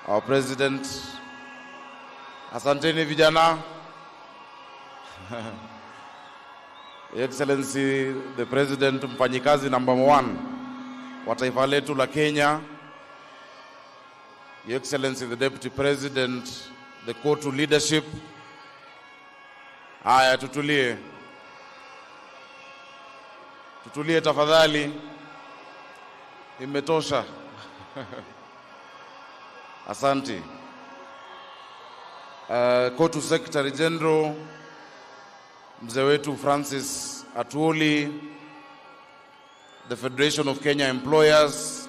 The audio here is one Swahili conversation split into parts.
our president. Asanteni vijana. Your Excellency the President, mfanyikazi number one wa taifa letu la Kenya. Your Excellency the Deputy President, the COTU leadership. Haya, tutulie, tutulie tafadhali, imetosha. Asante. Uh, COTU Secretary General mzee wetu Francis Atuoli, the Federation of Kenya Employers,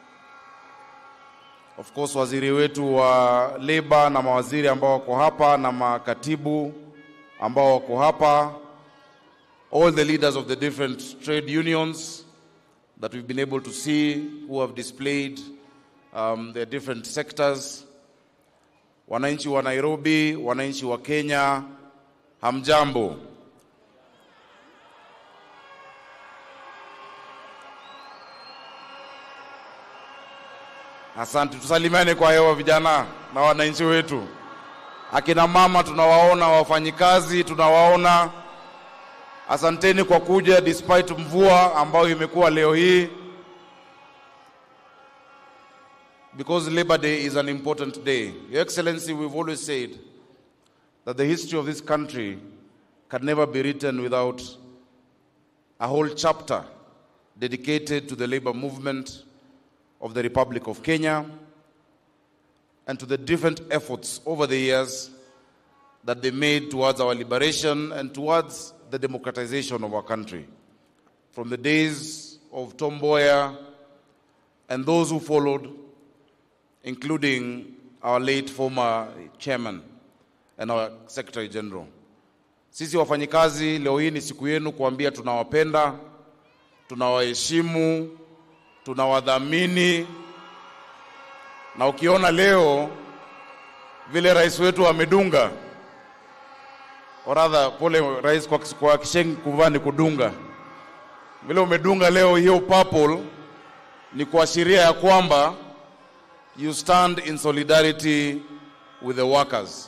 of course waziri wetu wa labor na mawaziri ambao wako hapa na makatibu ambao wako hapa, all the leaders of the different trade unions that we've been able to see who have displayed um, their different sectors, wananchi wa Nairobi, wananchi wa Kenya, hamjambo. Asante, tusalimiane kwa hewa vijana na wananchi wetu. Akina mama tunawaona, wafanyikazi tunawaona. Asanteni kwa kuja despite mvua ambayo imekuwa leo hii, because Labor Day is an important day. Your Excellency, we've always said that the history of this country can never be written without a whole chapter dedicated to the labor movement of the Republic of Kenya and to the different efforts over the years that they made towards our liberation and towards the democratization of our country. From the days of Tom Mboya and those who followed, including our late former chairman and our secretary general. Sisi wafanyikazi, leo hii ni siku yenu kuambia tunawapenda, tunawaheshimu, tunawadhamini na ukiona leo vile rais wetu amedunga, or rather, pole rais kwa, kwa Kisheng kuvaa ni kudunga, vile umedunga leo hiyo purple ni kuashiria ya kwamba you stand in solidarity with the workers.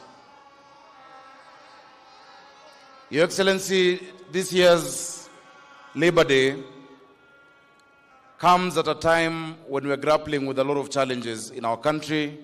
Your Excellency, this year's Labor Day comes at a time when we are grappling with a lot of challenges in our country.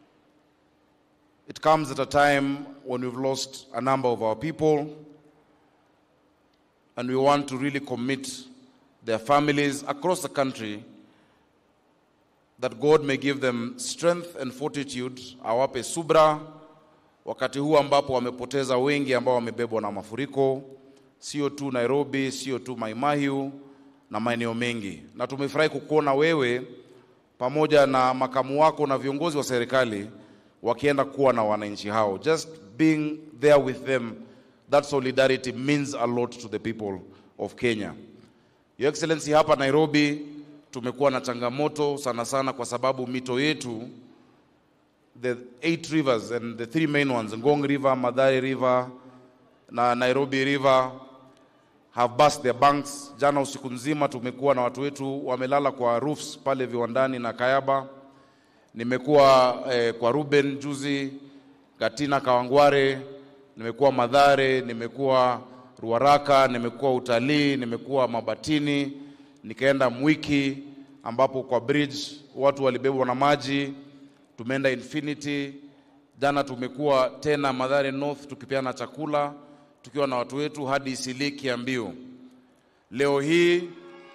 It comes at a time when we've lost a number of our people, and we want to really commit their families across the country that God may give them strength and fortitude, awape subra wakati huu ambapo wamepoteza wengi ambao wamebebwa na mafuriko, sio tu Nairobi, sio tu Maimahiu na maeneo mengi. Na tumefurahi kukuona wewe pamoja na makamu wako na viongozi wa serikali wakienda kuwa na wananchi hao. Just being there with them, that solidarity means a lot to the people of Kenya. Your Excellency, hapa Nairobi tumekuwa na changamoto sana sana kwa sababu mito yetu the eight rivers and the three main ones, Ngong River, Madari River na Nairobi River have burst their banks. Jana usiku nzima tumekuwa na watu wetu wamelala kwa roofs pale viwandani na Kayaba. Nimekuwa eh, kwa Ruben juzi, Gatina Kawangware, nimekuwa Madhare, nimekuwa Ruaraka, nimekuwa utalii, nimekuwa Mabatini, nikaenda Mwiki ambapo kwa bridge watu walibebwa na maji tumeenda Infinity. Jana tumekuwa tena Madhare North tukipeana chakula tukiwa na watu wetu hadi Isili Kiambiu. Leo hii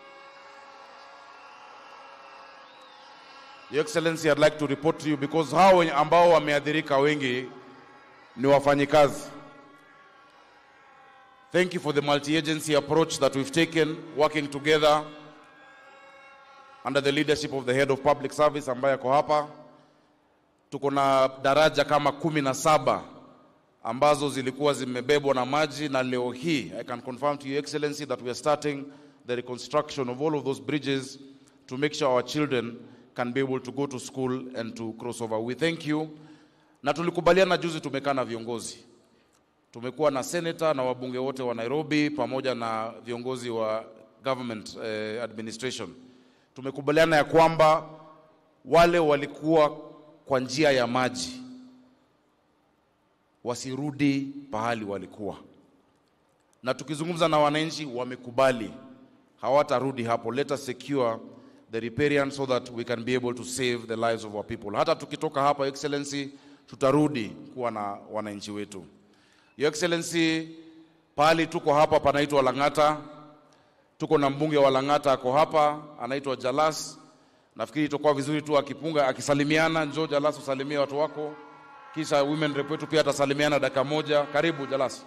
Your Excellency, I'd like to report to you because hao wenye- ambao wameathirika wengi ni wafanyikazi. Thank you for the multi-agency approach that we've taken working together under the leadership of the head of public service ambaye ako hapa tuko na daraja kama kumi na saba ambazo zilikuwa zimebebwa na maji na leo hii I can confirm to your excellency that we are starting the reconstruction of all of those bridges to make sure our children can be able to go to school and to cross over. We thank you. Na tulikubaliana juzi, tumekaa na viongozi, tumekuwa na senator na wabunge wote wa Nairobi pamoja na viongozi wa government eh, administration. Tumekubaliana ya kwamba wale walikuwa kwa njia ya maji wasirudi pahali walikuwa, na tukizungumza na wananchi wamekubali hawatarudi hapo. Let us secure the riparian so that we can be able to save the lives of our people. Hata tukitoka hapa Excellency, tutarudi kuwa na wananchi wetu. Your Excellency, pahali tuko hapa panaitwa Lang'ata, tuko na mbunge wa Lang'ata ako hapa, anaitwa Jalas. Nafikiri itakuwa vizuri tu akipunga akisalimiana. Njoo Jalas, usalimie watu wako, kisha women rep wetu pia atasalimiana dakika moja. Karibu Jalas.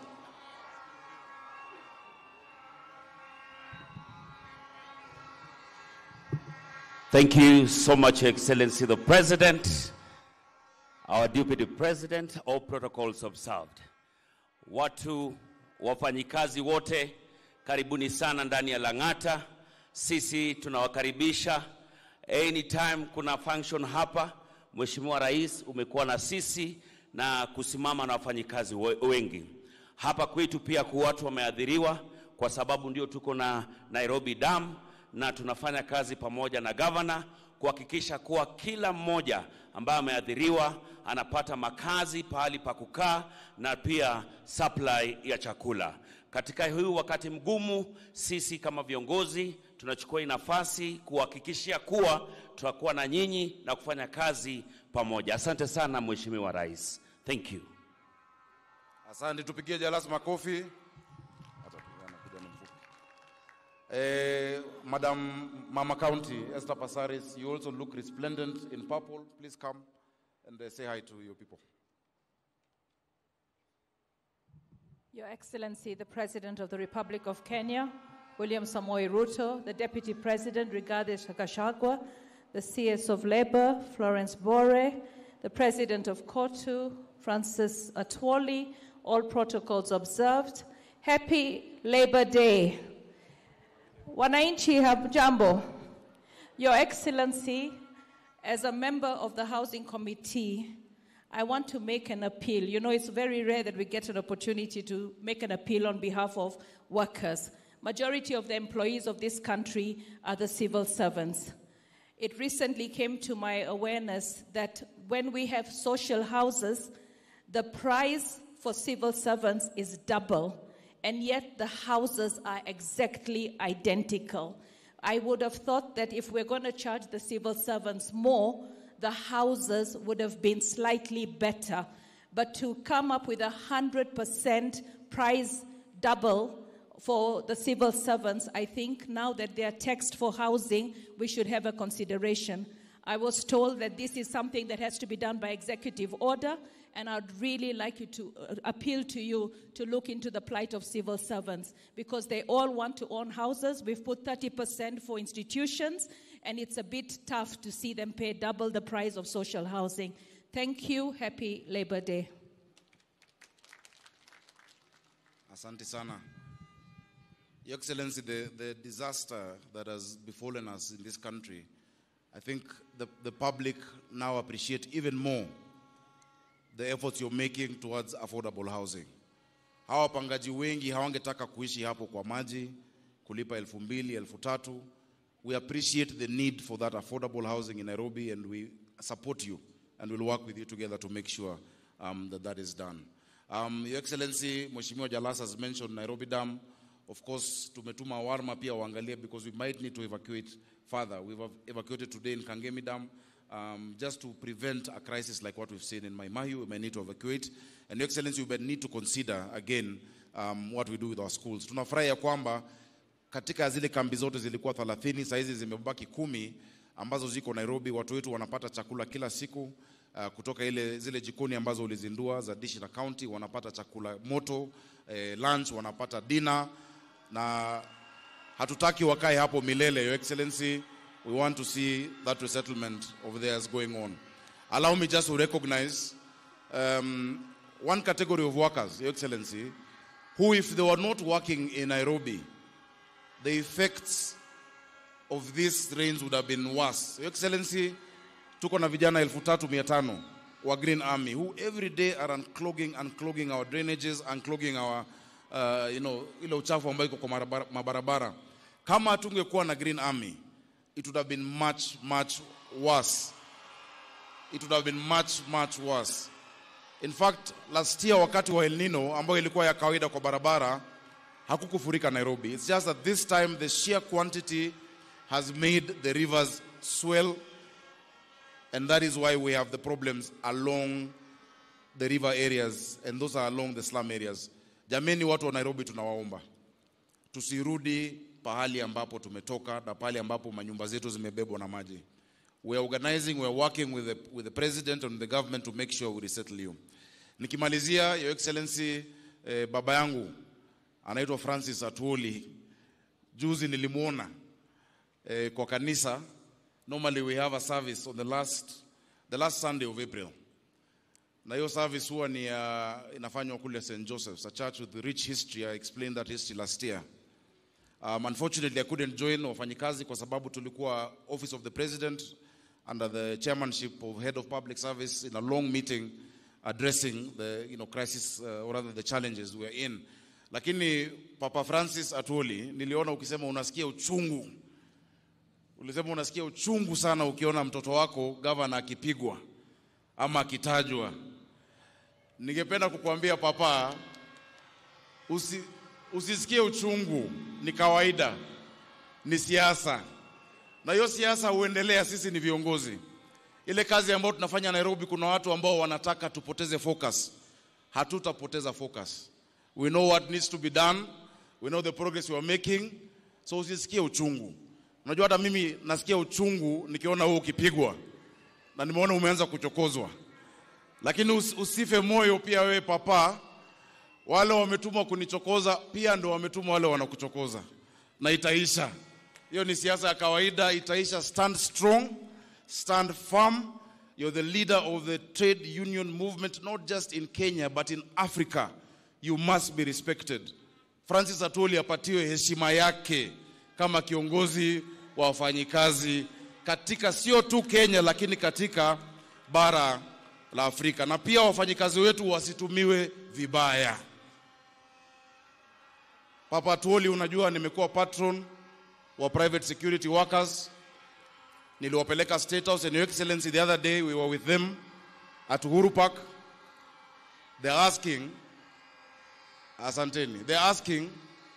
Thank you so much, Excellency the President, our Deputy President, all protocols observed. Watu wafanyikazi wote, karibuni sana ndani ya Lang'ata. Sisi tunawakaribisha anytime kuna function hapa. Mheshimiwa Rais, umekuwa na sisi na kusimama na wafanyikazi we- wengi hapa kwetu. Pia kwa watu wameathiriwa kwa sababu ndio tuko na Nairobi Dam na tunafanya kazi pamoja na gavana kuhakikisha kuwa kila mmoja ambaye ameathiriwa anapata makazi, pahali pa kukaa na pia supply ya chakula. Katika huu wakati mgumu, sisi kama viongozi tunachukua hii nafasi kuhakikishia kuwa tutakuwa na nyinyi na kufanya kazi pamoja. Asante sana Mheshimiwa Rais. Thank you. Asante, tupigie Jalas makofi. Hata tu- anakuja ni mfupi. Eh, Madam Mama County Esther Passaris, you also look resplendent in purple. Please come and uh, say hi to your people. Your Excellency, the President of the Republic of Kenya, William Samoei Ruto, the Deputy President, Rigathi Gachagua, the CS of Labour, Florence Bore, the President of Kotu, Francis Atwoli, all protocols observed. Happy Labour Day. Wananchi hamjambo. Your Excellency, as a member of the Housing Committee, I want to make an appeal. You know, it's very rare that we get an opportunity to make an appeal on behalf of workers. Majority of the employees of this country are the civil servants. It recently came to my awareness that when we have social houses, the price for civil servants is double, and yet the houses are exactly identical. I would have thought that if we're going to charge the civil servants more, the houses would have been slightly better. But to come up with a 100% price double for the civil servants, I think now that they are taxed for housing, we should have a consideration. I was told that this is something that has to be done by executive order, and I'd really like you to uh, appeal to you to look into the plight of civil servants because they all want to own houses. We've put 30% for institutions, and it's a bit tough to see them pay double the price of social housing. Thank you. Happy Labor Day. Asante sana. Your Excellency, the, the disaster that has befallen us in this country, I think the, the public now appreciate even more the efforts you're making towards affordable housing. Hawa wapangaji wengi hawangetaka kuishi hapo kwa maji, kulipa elfu mbili, elfu tatu. We appreciate the need for that affordable housing in Nairobi and we support you and we'll work with you together to make sure um, that that is done. Um, Your Excellency, Mheshimiwa Jalas has mentioned Nairobi Dam. Of course, tumetuma warma pia waangalie because we might need to evacuate further. We've ev- evacuated today in Kangemi Dam um, just to prevent a crisis like what we've seen in Maimahi. We may need to evacuate. And Your Excellency, we may need to consider again um, what we do with our schools. Tunafurahi ya kwamba katika zile kambi zote zilikuwa 30 saa hizi zimebaki kumi ambazo ziko Nairobi. Watu wetu wanapata chakula kila siku uh, kutoka ile zile jikoni ambazo ulizindua za dishi na county, wanapata chakula moto eh, lunch, wanapata dinner na hatutaki wakae hapo milele. Your Excellency, we want to see that resettlement of theirs going on. Allow me just to recognize um, one category of workers, Your Excellency, who if they were not working in Nairobi, the effects of these rains would have been worse. Your Excellency, tuko na vijana elfu tatu mia tano wa Green Army who every day are unclogging, unclogging our drainages, unclogging our uh, you know, ile uchafu ambayo iko kwa marabara- mabarabara. Kama hatungekuwa na Green Army, it would have been much, much worse. it would have been much much worse. In fact, last year wakati wa El Nino ambayo ilikuwa ya kawaida kwa barabara hakukufurika Nairobi. It's just that this time the sheer quantity has made the rivers swell and that is why we have the problems along the river areas and those are along the slum areas. Jameni, watu wa Nairobi tunawaomba tusirudi pahali ambapo tumetoka na pahali ambapo manyumba zetu zimebebwa na maji. We are organizing, we are working with the, with the president and the government to make sure we resettle you. Nikimalizia, Your Excellency, eh, baba yangu anaitwa Francis Atuoli. Juzi nilimuona eh, kwa kanisa. Normally we have a service on the last, the last Sunday of April na hiyo service huwa ni uh, inafanywa kule St. Joseph's, a church with rich history. I explained that history last year. Um, unfortunately, I couldn't join wafanyikazi kwa sababu tulikuwa office of the president under the chairmanship of head of public service in a long meeting addressing the you know, crisis uh, or rather the challenges we are in. Lakini Papa Francis Atwoli, niliona ukisema unasikia uchungu, ulisema unasikia uchungu sana ukiona mtoto wako gavana akipigwa ama akitajwa. Ningependa kukuambia papa, usi, usisikie uchungu, ni kawaida, ni siasa, na hiyo siasa huendelea. Sisi ni viongozi. Ile kazi ambayo tunafanya Nairobi, kuna watu ambao wanataka tupoteze focus. Hatutapoteza focus. We know what needs to be done. We know the progress we are making. So usisikie uchungu. Unajua hata mimi nasikia uchungu nikiona wewe ukipigwa na nimeona umeanza kuchokozwa, lakini us, usife moyo pia wewe papa. Wale wametumwa kunichokoza pia ndo wametumwa wale wanakuchokoza, na itaisha. Hiyo ni siasa ya kawaida, itaisha. Stand strong, stand firm. You're the leader of the trade union movement, not just in Kenya but in Africa. You must be respected. Francis Atwoli apatiwe heshima yake kama kiongozi wa wafanyikazi katika sio tu Kenya lakini katika bara la Afrika, na pia wafanyikazi wetu wasitumiwe vibaya. Papa Atwoli, unajua nimekuwa patron wa private security workers. Niliwapeleka State House and Your Excellency the other day we were with them at Uhuru Park. They're asking, asanteni, they're asking,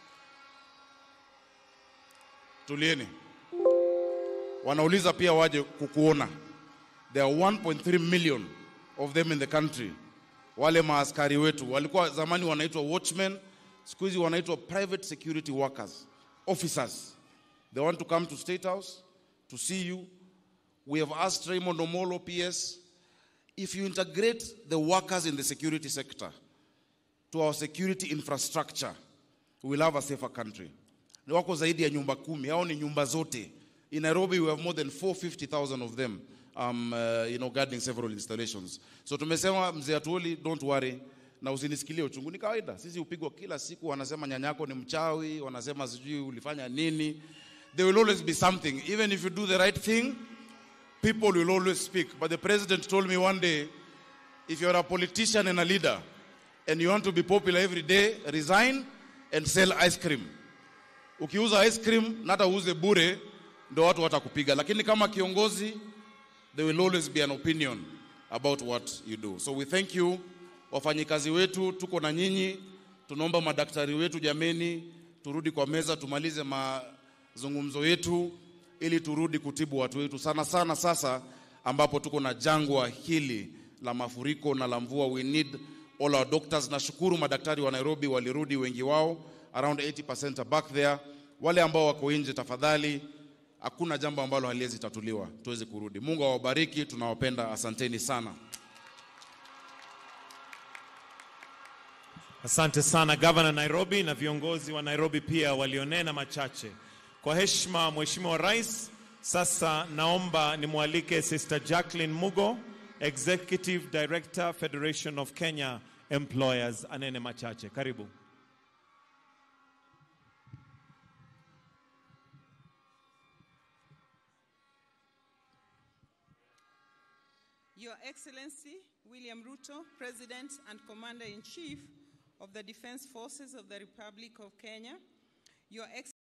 tulieni wanauliza pia waje kukuona. There are 1.3 million of them in the country. Wale maaskari wetu walikuwa zamani wanaitwa watchmen, siku hizi wanaitwa private security workers, officers. They want to come to State House to see you. We have asked Raymond Omolo, PS, if you integrate the workers in the security sector to our security infrastructure, we will have a safer country. Ni wako zaidi ya nyumba kumi, hao ni nyumba zote. In Nairobi, we have more than 450,000 of them, um, uh, you know, guarding several installations. So tumesema mzee Atuoli, don't worry, na usinisikilie uchungu. Ni kawaida, sisi upigwa kila siku, wanasema nyanyako ni mchawi, wanasema sijui ulifanya nini. There will always be something. Even if you do the right thing, people will always speak. But the president told me one day, if you're a politician and a leader, and you want to be popular every day, resign and sell ice cream. Ukiuza ice cream, na hata uuze bure, ndo watu watakupiga, lakini kama kiongozi there will always be an opinion about what you do. So we thank you wafanyikazi wetu, tuko na nyinyi. Tunaomba madaktari wetu, jameni, turudi kwa meza tumalize mazungumzo yetu ili turudi kutibu watu wetu, sana sana sasa ambapo tuko na jangwa hili la mafuriko na la mvua. We need all our doctors. Nashukuru madaktari wa Nairobi walirudi, wengi wao around 80% are back there. Wale ambao wako nje, tafadhali hakuna jambo ambalo haliwezi tatuliwa, tuweze kurudi. Mungu awabariki, tunawapenda, asanteni sana. Asante sana gavana Nairobi na viongozi wa Nairobi pia walionena machache. Kwa heshima Mheshimiwa Rais, sasa naomba nimwalike Sister Jacqueline Mugo, Executive Director Federation of Kenya Employers, anene machache. Karibu. Your Excellency William Ruto, President and Commander in Chief of the Defense Forces of the Republic of Kenya, Your Excellency